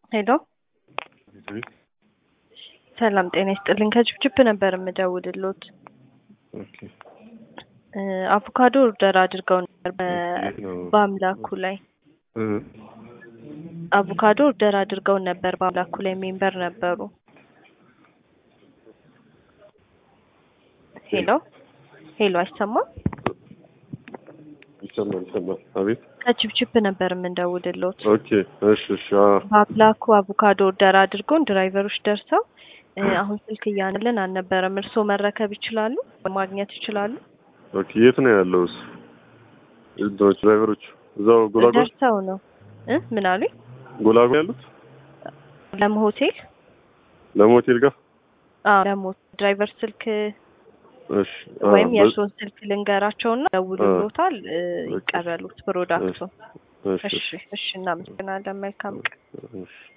ሄሎ ሰላም ጤና ይስጥልኝ። ከችፕችፕ ነበር የምደውልሎት። ኦኬ እ አቮካዶ ኦርደር አድርገው ነበር በ- የት ነው? በአምላኩ ላይ እ አቮካዶ ኦርደር አድርገው ነበር በአምላኩ ላይ ሜምበር ነበሩ። ሄሎ ሄሎ አይሰማም? ይሰማል ይሰማል። አቤት ከችፕችፕ ነበር የምንደውልሎት። ኦኬ እሺ እሺ አዎ በአምላኩ አቮካዶ ኦርደር አድርገውን ድራይቨሮች ደርሰው እ አሁን ስልክ እያንልን አልነበረም። እርስዎ መረከብ ይችላሉ? ማግኘት ይችላሉ? ኦኬ የት ነው ያለው እሱ እንትኖች ድራይቨሮች እዛው ጎላጎል ደርሰው ነው እ ምን አሉኝ? ጎላጎል ያሉት ለም ሆቴል ለሞቴል ጋር አዎ ለም ሆቴል ድራይቨር ስልክ እሺ አዎ ወይም በ- የእርስዎን ስልክ ልንገራቸውና ደውሉሎታል እ ይቀበሉት ፕሮዳክቱን። እሺ እሺ እሺ እናመሰግናለን። መልካም ቀን። እሺ